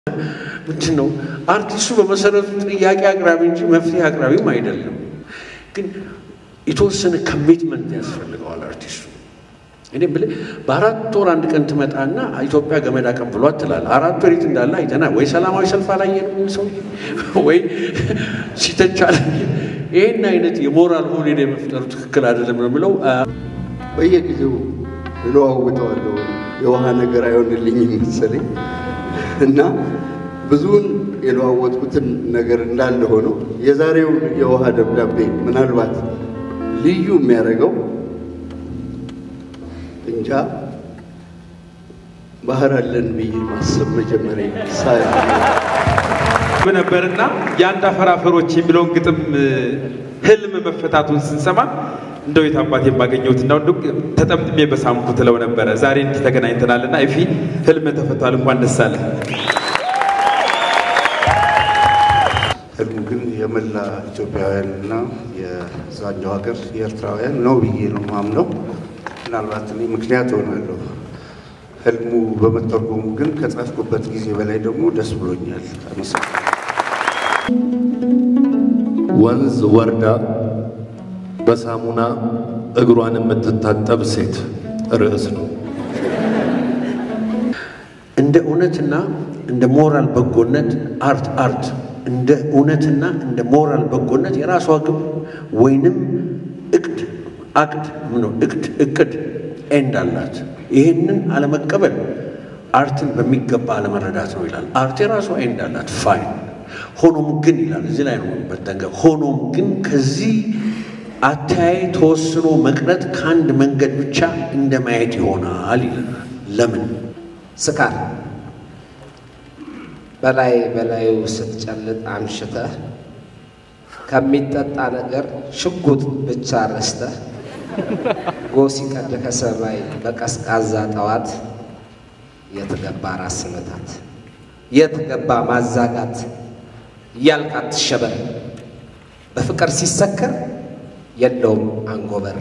ምንድን ነው አርቲስቱ በመሰረቱ ጥያቄ አቅራቢ እንጂ መፍትሄ አቅራቢም አይደለም። ግን የተወሰነ ኮሚትመንት ያስፈልገዋል አርቲስቱ። እኔ ብለህ በአራት ወር አንድ ቀን ትመጣና ኢትዮጵያ ገመድ አቀብሏት ትላለህ። አራት ወር የት እንዳለ አይተናል። ወይ ሰላማዊ ሰልፍ አላየንም ሰው ወይ ሲተች አላየንም። ይህን አይነት የሞራል ሆኔ የመፍጠሩ ትክክል አይደለም ነው የምለው። በየጊዜው እለዋውጠዋለሁ። የውሃ ነገር አይሆንልኝም መሰለኝ እና ብዙውን የለዋወጥኩትን ነገር እንዳለ ሆነው የዛሬው የውሃ ደብዳቤ ምናልባት ልዩ የሚያደርገው እንጃ ባህር አለን ብዬ ማሰብ መጀመሪያ ሳያ ነበርና የአንድ አፈራፈሮች የሚለውን ግጥም ህልም መፈታቱን ስንሰማ እንደው የት አባቴ የማገኘሁት እና ተጠምጥሜ በሳምኩ ትለው ነበረ። ዛሬ እንዲህ ተገናኝተናልና ኤፊ ህልም ተፈቷል፣ እንኳን ደስ አለ። ህልሙ ግን የመላ ኢትዮጵያውያንና የዛኛው ሀገር የኤርትራውያን ነው ብዬ ነው ማምነው። ምናልባት እኔ ምክንያት እሆናለሁ። ህልሙ በመተርጎሙ ግን ከጻፍኩበት ጊዜ በላይ ደግሞ ደስ ብሎኛል። አመሰግናለሁ። ወንዝ ወርዳ በሳሙና እግሯን የምትታጠብ ሴት ርዕስ ነው። እንደ እውነትና እንደ ሞራል በጎነት አርት አርት እንደ እውነትና እንደ ሞራል በጎነት የራሷ ግብ ወይንም እቅድ አቅድ ምነው እቅድ እቅድ ኤንድ አላት። ይህንን አለመቀበል አርትን በሚገባ አለመረዳት ነው ይላል። አርት የራሷ ኤንድ አላት። ፋይን ሆኖም ግን ይላል እዚህ ላይ ነው መጠንቀቅ። ሆኖም ግን ከዚህ አተያይ ተወስኖ መቅረት ከአንድ መንገድ ብቻ እንደ ማየት ይሆናል ይላል። ለምን ስካር በላይ በላዩ ስትጨልጥ አምሽተህ ከሚጠጣ ነገር ሽጉጥ ብቻ ረስተህ ጎህ ሲቀድ ከሰማይ በቀዝቃዛ ጠዋት የትገባ ራስ ምታት የትገባ ማዛጋት እያልክ አትሸበር። በፍቅር ሲሰከር የለውም አንጎበር።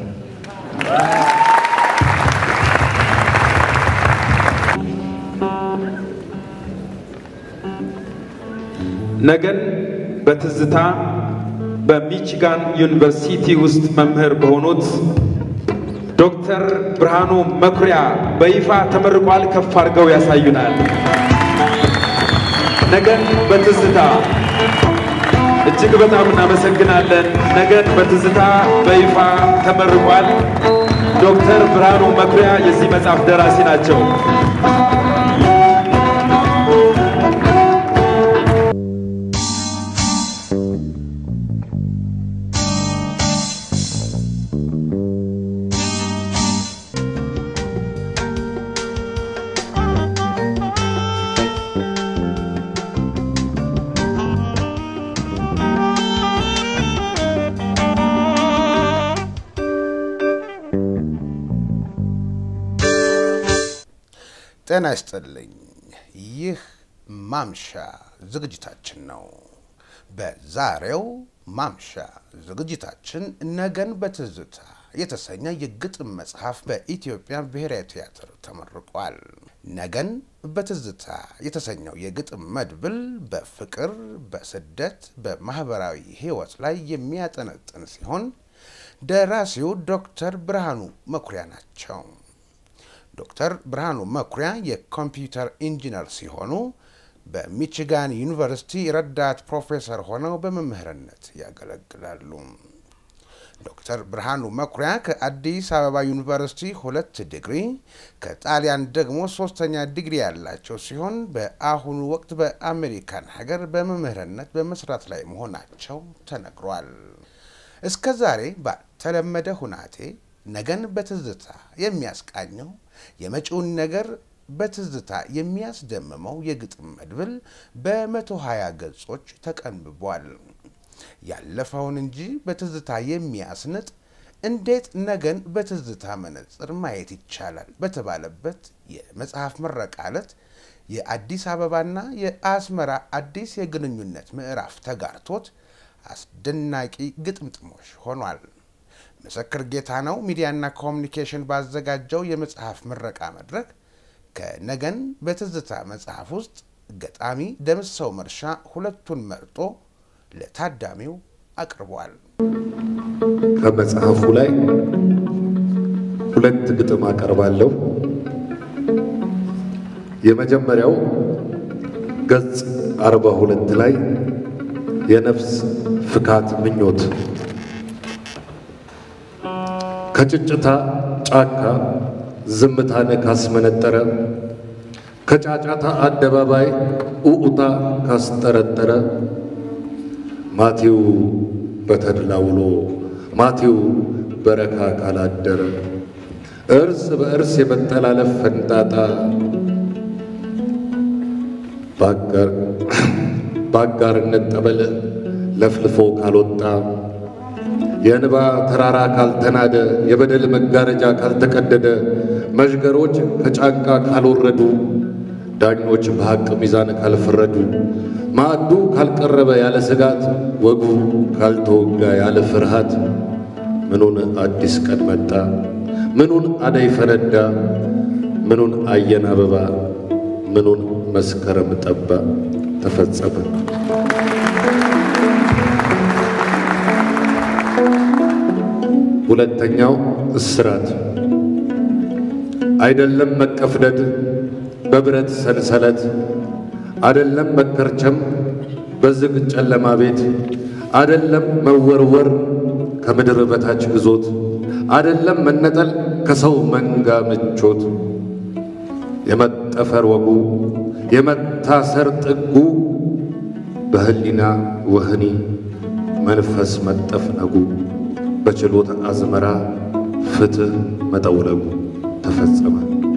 ነገን በትዝታ በሚችጋን ዩኒቨርሲቲ ውስጥ መምህር በሆኑት ዶክተር ብርሃኑ መኩሪያ በይፋ ተመርቋል። ከፍ አድርገው ያሳዩናል። ነገን በትዝታ እጅግ በጣም እናመሰግናለን። ነገን በትዝታ በይፋ ተመርቋል። ዶክተር ብርሃኑ መኩሪያ የዚህ መጽሐፍ ደራሲ ናቸው። ጤና ይስጥልኝ። ይህ ማምሻ ዝግጅታችን ነው። በዛሬው ማምሻ ዝግጅታችን ነገን በትዝታ የተሰኘ የግጥም መጽሐፍ በኢትዮጵያ ብሔራዊ ቲያትር ተመርቋል። ነገን በትዝታ የተሰኘው የግጥም መድብል በፍቅር፣ በስደት፣ በማህበራዊ ሕይወት ላይ የሚያጠነጥን ሲሆን ደራሲው ዶክተር ብርሃኑ መኩሪያ ናቸው። ዶክተር ብርሃኑ መኩሪያ የኮምፒውተር ኢንጂነር ሲሆኑ በሚችጋን ዩኒቨርሲቲ ረዳት ፕሮፌሰር ሆነው በመምህርነት ያገለግላሉ። ዶክተር ብርሃኑ መኩሪያ ከአዲስ አበባ ዩኒቨርሲቲ ሁለት ዲግሪ ከጣሊያን ደግሞ ሶስተኛ ዲግሪ ያላቸው ሲሆን በአሁኑ ወቅት በአሜሪካን ሀገር በመምህርነት በመስራት ላይ መሆናቸው ተነግሯል። እስከ ዛሬ ባልተለመደ ሁናቴ ነገን በትዝታ የሚያስቃኘው የመጪውን ነገር በትዝታ የሚያስደምመው የግጥም መድብል በመቶ ሀያ ገጾች ተቀንብቧል። ያለፈውን እንጂ በትዝታ የሚያስንጥ እንዴት ነገን በትዝታ መነጽር ማየት ይቻላል በተባለበት የመጽሐፍ ምረቃ ዕለት የአዲስ አበባና የአስመራ አዲስ የግንኙነት ምዕራፍ ተጋርቶት አስደናቂ ግጥምጥሞሽ ሆኗል። ምስክር ጌታ ነው ሚዲያና ኮሚኒኬሽን ባዘጋጀው የመጽሐፍ ምረቃ መድረክ ከነገን በትዝታ መጽሐፍ ውስጥ ገጣሚ ደምሰው መርሻ ሁለቱን መርጦ ለታዳሚው አቅርቧል። ከመጽሐፉ ላይ ሁለት ግጥም አቀርባለሁ። የመጀመሪያው ገጽ አርባ ሁለት ላይ የነፍስ ፍካት ምኞት ከጭጭታ ጫካ ዝምታን ካስመነጠረ ከጫጫታ አደባባይ ኡኡታ ካስጠረጠረ ማቴው በተድላ ውሎ ማቴው በረካ ካላደረ እርስ በእርስ የመጠላለፍ ፈንጣጣ በአጋርነት ጠበል ለፍልፎ ካልወጣ የእንባ ተራራ ካልተናደ የበደል መጋረጃ ካልተቀደደ መዥገሮች ከጫንቃ ካልወረዱ ዳኞች በሐቅ ሚዛን ካልፈረዱ ማዕዱ ካልቀረበ ያለ ስጋት ወጉ ካልተወጋ ያለ ፍርሃት ምኑን አዲስ ቀን መጣ ምኑን አደይ ፈነዳ ምኑን አየን አበባ ምኑን መስከረም ጠባ ተፈጸመ። ሁለተኛው እስራት አይደለም መቀፍደድ በብረት ሰንሰለት አይደለም መከርቸም በዝግ ጨለማ ቤት አይደለም መወርወር ከምድር በታች ግዞት አይደለም መነጠል ከሰው መንጋ ምቾት የመጠፈር ወጉ የመታሰር ጥጉ በህሊና ወህኒ መንፈስ መጠፍነጉ በችሎት አዝመራ ፍትህ መጠውለጉ ተፈጸመ።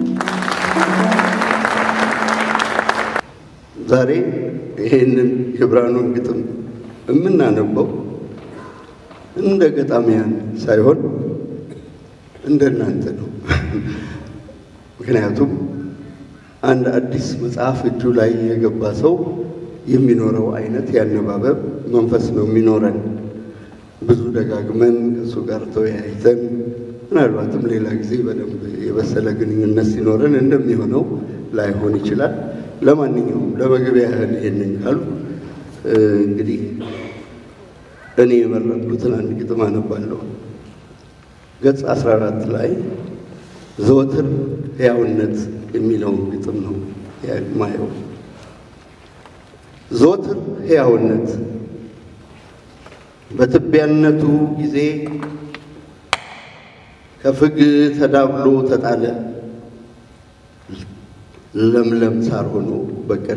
ዛሬ ይሄንን የብርሃኑን ግጥም የምናነበው እንደ ገጣሚያን ሳይሆን እንደ እናንተ ነው። ምክንያቱም አንድ አዲስ መጽሐፍ እጁ ላይ የገባ ሰው የሚኖረው አይነት ያነባበብ መንፈስ ነው የሚኖረን። ብዙ ደጋግመን ከእሱ ጋር ተወያይተን ምናልባትም ሌላ ጊዜ በደንብ የበሰለ ግንኙነት ሲኖረን እንደሚሆነው ላይሆን ይችላል። ለማንኛውም ለመግቢያ ያህል ይሄንን ካሉ እንግዲህ እኔ የመረጥኩትን አንድ ግጥም አነባለሁ። ገጽ 14 ላይ ዘወትር ሕያውነት የሚለውን ግጥም ነው የማየው። ዘወትር ሕያውነት በትቢያነቱ ጊዜ ከፍግ ተዳብሎ ተጣለ፣ ለምለም ሳር ሆኖ በቀለ።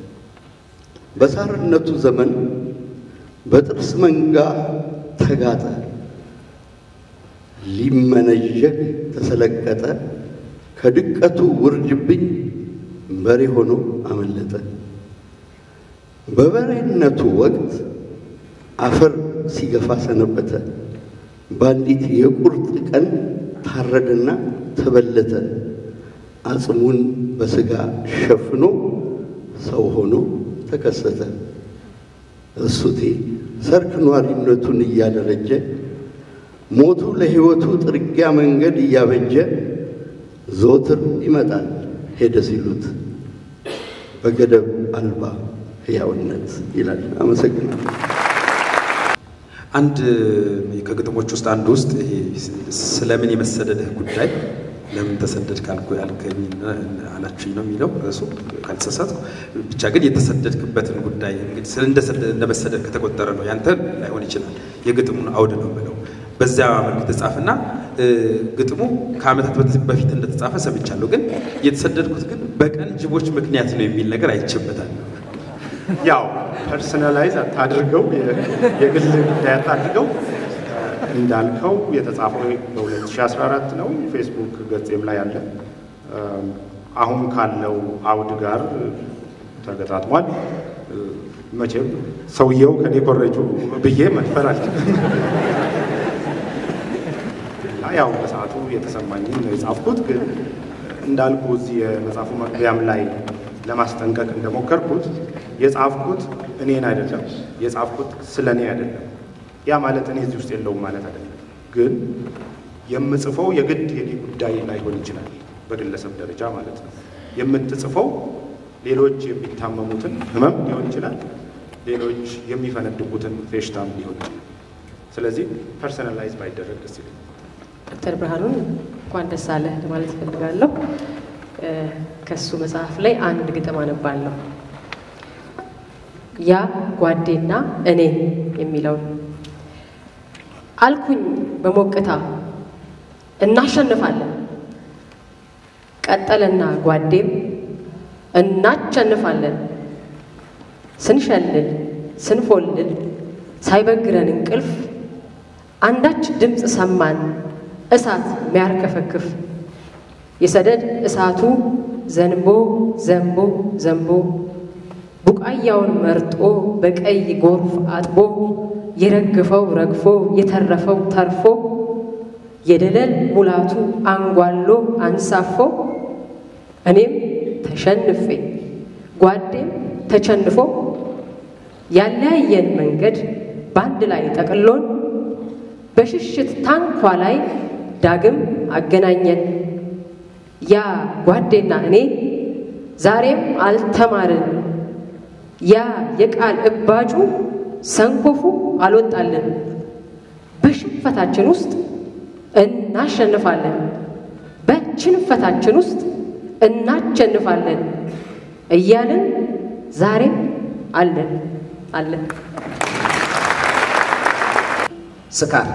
በሳርነቱ ዘመን በጥርስ መንጋ ተጋጠ፣ ሊመነዠግ ተሰለቀጠ። ከድቀቱ ውርጅብኝ በሬ ሆኖ አመለጠ። በበሬነቱ ወቅት አፈር ሲገፋ ሰነበተ። በአንዲት የቁርጥ ቀን ታረደና ተበለተ። አጽሙን በሥጋ ሸፍኖ ሰው ሆኖ ተከሰተ። እሱቴ ሰርክ ኗሪነቱን እያደረጀ ሞቱ ለሕይወቱ ጥርጊያ መንገድ እያበጀ ዘወትር ይመጣል ሄደ ሲሉት በገደብ አልባ ሕያውነት ይላል። አመሰግናለሁ። አንድ ከግጥሞች ውስጥ አንዱ ውስጥ ይሄ ስለምን የመሰደድህ ጉዳይ ለምን ተሰደድ ካልኩ ያልከኝ አላችኝ ነው የሚለው እሱ ካልተሳሳትኩ። ብቻ ግን የተሰደድክበትን ጉዳይ እንግዲህ ስለ እንደመሰደድ ከተቆጠረ ነው ያንተ ላይሆን ይችላል። የግጥሙን አውድ ነው ብለው በዚያ መልክ የተጻፈና ግጥሙ ከዓመታት በፊት እንደተጻፈ ሰምቻለሁ። ግን የተሰደድኩት ግን በቀን ጅቦች ምክንያት ነው የሚል ነገር አይቼበታል። ያው ፐርሰናላይዝ አታድርገው፣ የግል ጉዳይ አታድርገው። እንዳልከው የተጻፈው በ2014 ነው። ፌስቡክ ገጼም ላይ አለ። አሁን ካለው አውድ ጋር ተገጣጥሟል። መቼም ሰውየው ከኔ ኮረጁ ብዬ መድፈር አልችልም። ያው በሰዓቱ የተሰማኝን ነው የጻፍኩት። ግን እንዳልኩ እዚህ የመጽሐፉ መግቢያም ላይ ለማስጠንቀቅ እንደሞከርኩት የጻፍኩት እኔን አይደለም፣ የጻፍኩት ስለ እኔ አይደለም። ያ ማለት እኔ እዚህ ውስጥ የለውም ማለት አይደለም። ግን የምጽፈው የግድ የኔ ጉዳይ ላይሆን ይችላል፣ በግለሰብ ደረጃ ማለት ነው። የምትጽፈው ሌሎች የሚታመሙትን ህመም ሊሆን ይችላል፣ ሌሎች የሚፈነድቁትን ፌሽታም ሊሆን ይችላል። ስለዚህ ፐርሰናላይዝ ባይደረግ ደስ ይላል። ዶክተር ብርሃኑን እንኳን ደስ አለህ ለማለት እፈልጋለሁ። ከሱ መጽሐፍ ላይ አንድ ግጥም አነባለሁ። ያ ጓዴና እኔ የሚለውን አልኩኝ በሞቅታ እናሸንፋለን። ቀጠለና ጓዴም እናሸንፋለን። ስንሸልል ስንፎልል ሳይበግረን እንቅልፍ አንዳች ድምፅ ሰማን እሳት ሚያርከፈክፍ የሰደድ እሳቱ ዘንቦ ዘንቦ ዘንቦ ቡቃያውን መርጦ በቀይ ጎርፍ አጥቦ የረገፈው ረግፎ የተረፈው ተርፎ የደለል ሙላቱ አንጓሎ አንሳፎ እኔም ተሸንፌ ጓዴም ተቸንፎ ያለያየን መንገድ በአንድ ላይ ጠቅሎን በሽሽት ታንኳ ላይ ዳግም አገናኘን። ያ ጓዴና እኔ ዛሬም አልተማርን። ያ የቃል እባጩ ሰንኮፉ አልወጣልን። በሽንፈታችን ውስጥ እናሸንፋለን። በችንፈታችን ውስጥ እናሸንፋለን እያልን ዛሬም አለን አለን። ስካር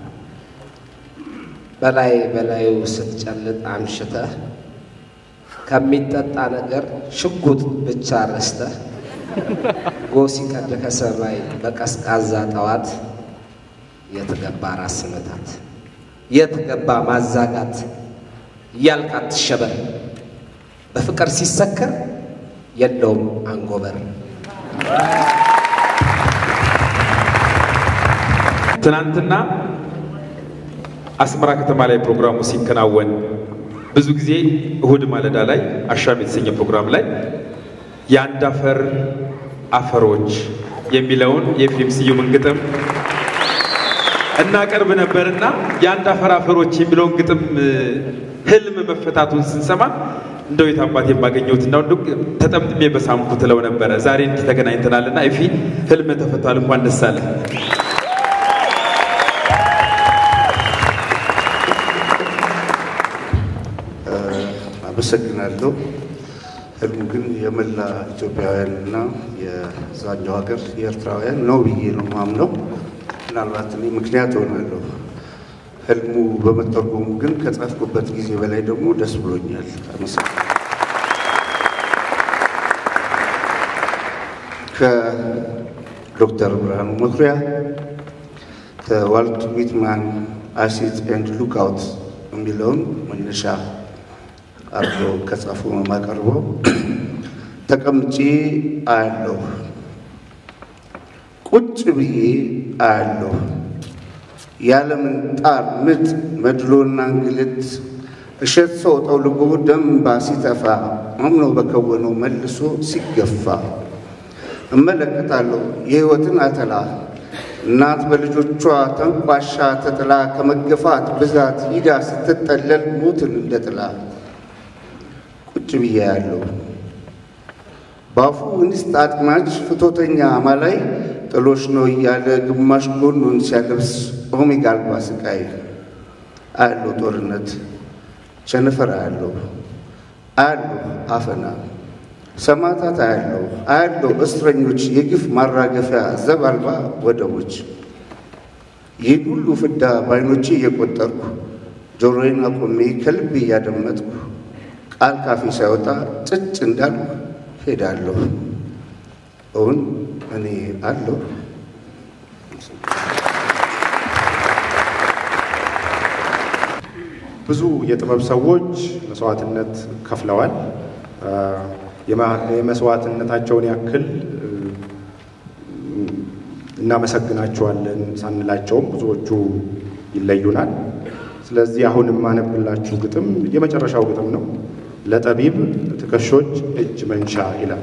በላይ በላዩ ስትጨልጥ አምሽተህ ከሚጠጣ ነገር ሽጉጥ ብቻ ረስተህ ጎህ ሲቀድ ከሰማይ በቀዝቃዛ ጠዋት የትገባ ራስ ምታት የትገባ ማዛጋት እያልክ አትሸበር። በፍቅር ሲሰከር የለውም አንጎበር። ትናንትና አስመራ ከተማ ላይ ፕሮግራሙ ሲከናወን ብዙ ጊዜ እሁድ ማለዳ ላይ አሻም የተሰኘ ፕሮግራም ላይ የአንድ አፈር አፈሮች የሚለውን የኤፍሬም ስዩምን ግጥም እናቀርብ ነበርና የአንድ አፈር አፈሮች የሚለውን ግጥም ህልም መፈታቱን ስንሰማ እንደው የት አባቴ የማገኘሁት እና እንደው ተጠምጥሜ በሳምኩ ትለው ነበረ። ዛሬ እንዲህ ተገናኝተናልና ኤፊ ህልም ተፈቷል። እንኳን ደስ አለ። አመሰግናለሁ። ህልሙ ግን የመላ ኢትዮጵያውያንና የዛኛው ሀገር የኤርትራውያን ነው ብዬ ነው ማምነው። ምናልባት እኔ ምክንያት ሆናለሁ። ህልሙ በመተርጎሙ ግን ከጻፍኩበት ጊዜ በላይ ደግሞ ደስ ብሎኛል። አመሰግናለሁ። ከዶክተር ብርሃኑ መኩሪያ ከዋልት ዊትማን አሲድ ኤንድ ሉክአውት የሚለውን መነሻ አርጎ ከጻፉ የማቀርበው ተቀምጬ አያለሁ፣ ቁጭ ብዬ አያለሁ። ያለምን ጣር ምጥ መድሎና እንግልት እሸት ሰው ጠውልጎ ደንባ ሲተፋ አምኖ በከወነው መልሶ ሲገፋ እመለከታለሁ የሕይወትን አተላ እናት በልጆቿ ተንቋሻ ተጥላ ከመገፋት ብዛት ሂዳ ስትጠለል ሞትን እንደ ጥላ ቁጭ ብዬ ያለው በአፉ እንስት አጥማጅ ፍቶተኛ አማላይ ጥሎሽ ነው እያለ ግማሽ ጎኑን ሲያለብስ ኦሜጋ አልባ ስቃይ አያለው ጦርነት ቸነፈር አያለው አያለው አፈና ሰማዕታት አያለው አያለው እስረኞች የግፍ ማራገፊያ ዘብ አልባ ወደቦች ይህን ሁሉ ፍዳ በዓይኖቼ እየቆጠርኩ ጆሮዬን አቆሜ ከልቤ እያደመጥኩ ቃል ካፌ ሳይወጣ ጭጭ እንዳልኩ ሄዳለሁ። እውን እኔ አለሁ። ብዙ የጥበብ ሰዎች መስዋዕትነት ከፍለዋል። የመስዋዕትነታቸውን ያክል እናመሰግናቸዋለን ሳንላቸውም ብዙዎቹ ይለዩናል። ስለዚህ አሁን የማነብላችሁ ግጥም የመጨረሻው ግጥም ነው። ለጠቢብ ትከሾች እጅ መንሻ ይላል።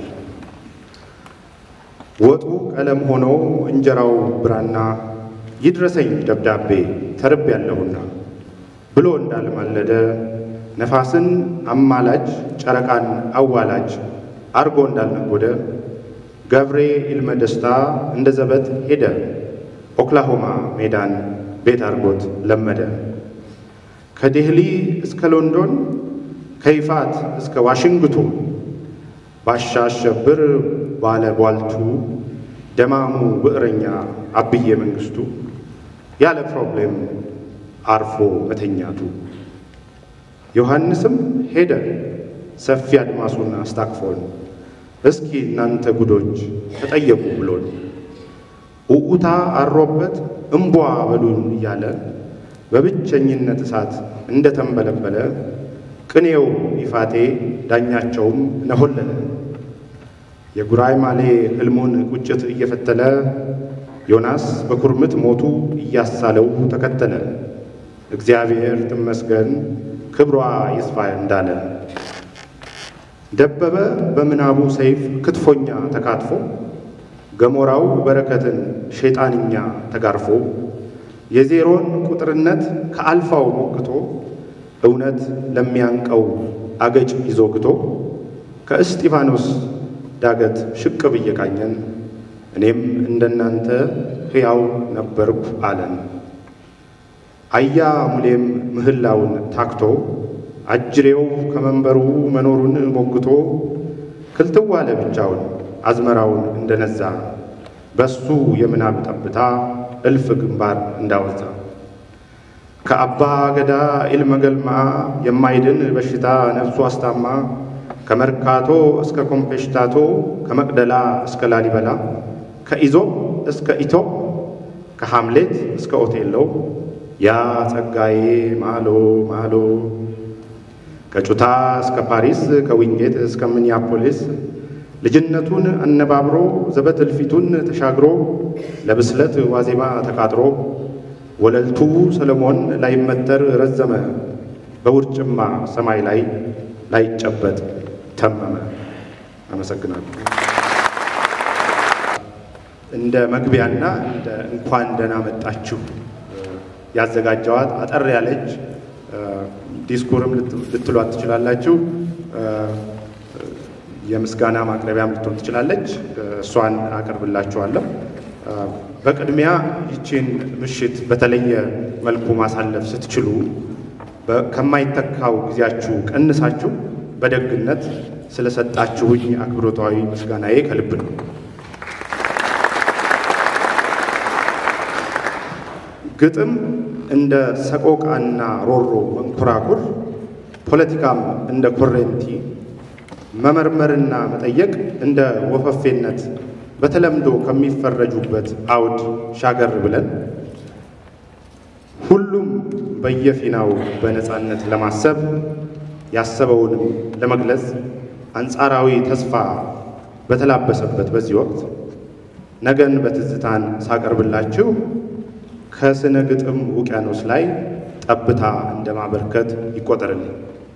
ወጡ ቀለም ሆኖ እንጀራው ብራና ይድረሰኝ ደብዳቤ ተርብ ያለሁና ብሎ እንዳልማለደ ነፋስን አማላጅ ጨረቃን አዋላጅ አርጎ እንዳልነጎደ ገብሬ ኢልመ ደስታ እንደ ዘበት ሄደ ኦክላሆማ ሜዳን ቤት አርጎት ለመደ። ከዴህሊ እስከ ሎንዶን ከይፋት እስከ ዋሽንግቶን ባሻ አሸብር ባለ ቧልቱ ደማሙ ብዕረኛ አብዬ መንግስቱ ያለ ፕሮብሌም አርፎ መተኛቱ ዮሐንስም ሄደ ሰፊ አድማሱን አስታቅፎን እስኪ እናንተ ጉዶች ተጠየቁ ብሎን ኡኡታ አሮበት እምቧ በሉን እያለ በብቸኝነት እሳት እንደ ተንበለበለ ቅኔው ይፋቴ ዳኛቸውም ነሆለለ የጉራይ ማሌ ሕልሙን ቁጭት እየፈተለ ዮናስ በኩርምት ሞቱ እያሳለው ተከተለ እግዚአብሔር ትመስገን ክብሯ ይስፋ እንዳለ ደበበ በምናቡ ሰይፍ ክትፎኛ ተካትፎ ገሞራው በረከትን ሸይጣንኛ ተጋርፎ የዜሮን ቁጥርነት ከአልፋው ሞክቶ እውነት ለሚያንቀው አገጭ ይዞ ግቶ ከእስጢፋኖስ ዳገት ሽቅብ እየቃኘን እኔም እንደናንተ ሕያው ነበርኩ አለን። አያ ሙሌም ምህላውን ታክቶ አጅሬው ከመንበሩ መኖሩን ሞግቶ ክልትዋ ለብቻውን አዝመራውን እንደነዛ በሱ የምናብ ጠብታ እልፍ ግንባር እንዳወዛ ከአባ ገዳ ኢልመገልማ የማይድን በሽታ ነፍሱ አስታማ ከመርካቶ እስከ ኮምፔሽታቶ ከመቅደላ እስከ ላሊበላ ከኢዞፕ እስከ ኢቶፕ ከሐምሌት እስከ ኦቴሎ ያ ጸጋዬ ማሎ ማሎ ከጩታ እስከ ፓሪስ ከዊንጌት እስከ ሚኒያፖሊስ ልጅነቱን አነባብሮ ዘበት እልፊቱን ተሻግሮ ለብስለት ዋዜማ ተቃጥሮ ወለልቱ ሰለሞን ላይመተር ረዘመ በውርጭማ ሰማይ ላይ ላይጨበጥ ተመመ። አመሰግናለሁ። እንደ መግቢያና እንደ እንኳን ደህና መጣችሁ ያዘጋጀዋት አጠር ያለች ዲስኩርም ልትሏት ትችላላችሁ። የምስጋና ማቅረቢያም ልትሆን ትችላለች። እሷን አቀርብላችኋለሁ። በቅድሚያ ይችን ምሽት በተለየ መልኩ ማሳለፍ ስትችሉ ከማይተካው ጊዜያችሁ ቀንሳችሁ በደግነት ስለሰጣችሁኝ አክብሮታዊ ምስጋናዬ ከልብ ነው። ግጥም እንደ ሰቆቃና ሮሮ መንኮራኩር፣ ፖለቲካም እንደ ኮሬንቲ መመርመርና መጠየቅ እንደ ወፈፌነት በተለምዶ ከሚፈረጁበት አውድ ሻገር ብለን ሁሉም በየፊናው በነፃነት ለማሰብ ያሰበውንም ለመግለጽ አንጻራዊ ተስፋ በተላበሰበት በዚህ ወቅት ነገን በትዝታን ሳቀርብላችሁ ከስነ ግጥም ውቅያኖስ ላይ ጠብታ እንደማበርከት ይቆጠርልኝ።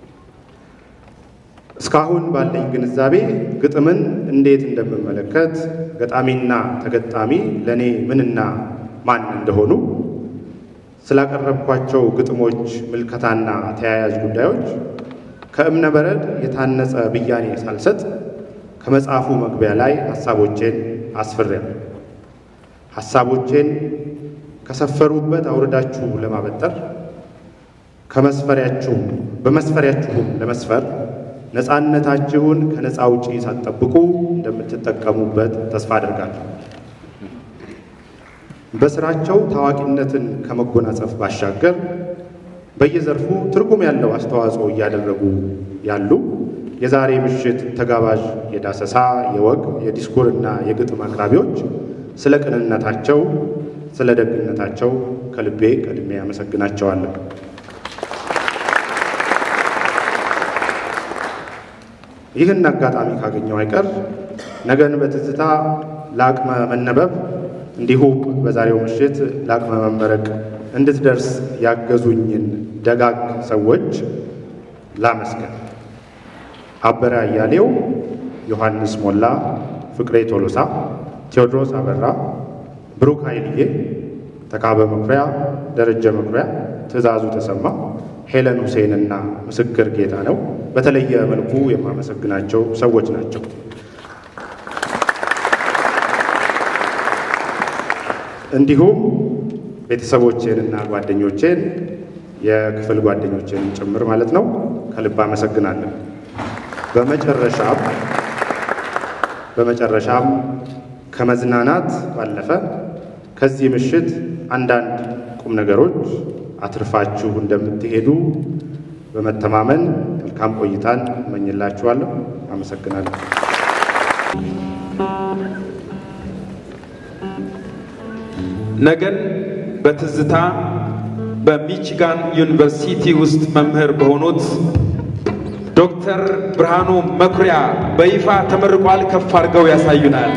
እስካሁን ባለኝ ግንዛቤ ግጥምን እንዴት እንደምመለከት ገጣሚና ተገጣሚ ለእኔ ምንና ማን እንደሆኑ ስላቀረብኳቸው ግጥሞች ምልከታና ተያያዥ ጉዳዮች ከእብነ በረድ የታነጸ ብያኔ ሳልሰጥ ከመጽሐፉ መግቢያ ላይ ሐሳቦቼን አስፍሬያለሁ። ሐሳቦቼን ከሰፈሩበት አውርዳችሁ ለማበጠር ከመስፈሪያችሁ በመስፈሪያችሁም ለመስፈር ነፃነታችሁን ከነፃ ውጪ ሳትጠብቁ እንደምትጠቀሙበት ተስፋ አድርጋለሁ። በስራቸው ታዋቂነትን ከመጎናጸፍ ባሻገር በየዘርፉ ትርጉም ያለው አስተዋጽኦ እያደረጉ ያሉ የዛሬ ምሽት ተጋባዥ የዳሰሳ የወግ የዲስኩርና የግጥም አቅራቢዎች ስለ ቅንነታቸው፣ ስለ ደግነታቸው ከልቤ ቀድሜ አመሰግናቸዋለሁ። ይህን አጋጣሚ ካገኘው አይቀር ነገን በትዝታ ለአቅመ መነበብ እንዲሁም በዛሬው ምሽት ለአቅመ መመረቅ እንድትደርስ ያገዙኝን ደጋግ ሰዎች ላመስገን። አበረ አያሌው፣ ዮሐንስ ሞላ፣ ፍቅሬ ቶሎሳ፣ ቴዎድሮስ አበራ፣ ብሩክ ኃይልዬ፣ ተካበ መኩሪያ፣ ደረጀ መኩሪያ፣ ትእዛዙ ተሰማ፣ ሄለን ሁሴንና ምስክር ጌታ ነው በተለየ መልኩ የማመሰግናቸው ሰዎች ናቸው። እንዲሁም ቤተሰቦቼንና ጓደኞቼን የክፍል ጓደኞቼን ጭምር ማለት ነው ከልብ አመሰግናለሁ። በመጨረሻም በመጨረሻም ከመዝናናት ባለፈ ከዚህ ምሽት አንዳንድ ቁም ነገሮች አትርፋችሁ እንደምትሄዱ በመተማመን መልካም ቆይታን እመኝላችኋለሁ። አመሰግናለሁ። ነገን በትዝታ በሚችጋን ዩኒቨርሲቲ ውስጥ መምህር በሆኑት ዶክተር ብርሃኑ መኩሪያ በይፋ ተመርቋል። ከፍ አድርገው ያሳዩናል።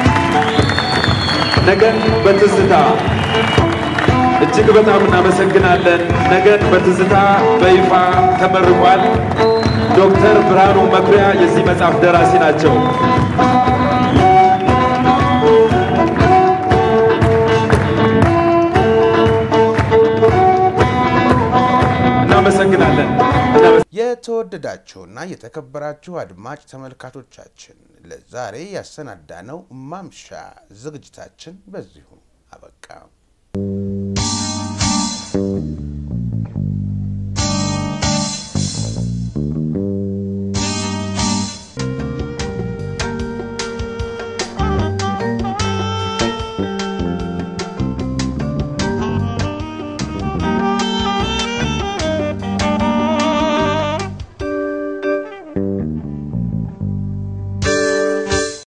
ነገን በትዝታ እጅግ በጣም እናመሰግናለን። ነገን በትዝታ በይፋ ተመርቋል። ዶክተር ብርሃኑ መኩሪያ የዚህ መጽሐፍ ደራሲ ናቸው። እናመሰግናለን። የተወደዳችሁና የተከበራችሁ አድማጭ ተመልካቾቻችን ለዛሬ ያሰናዳነው ማምሻ ዝግጅታችን በዚሁ አበቃ።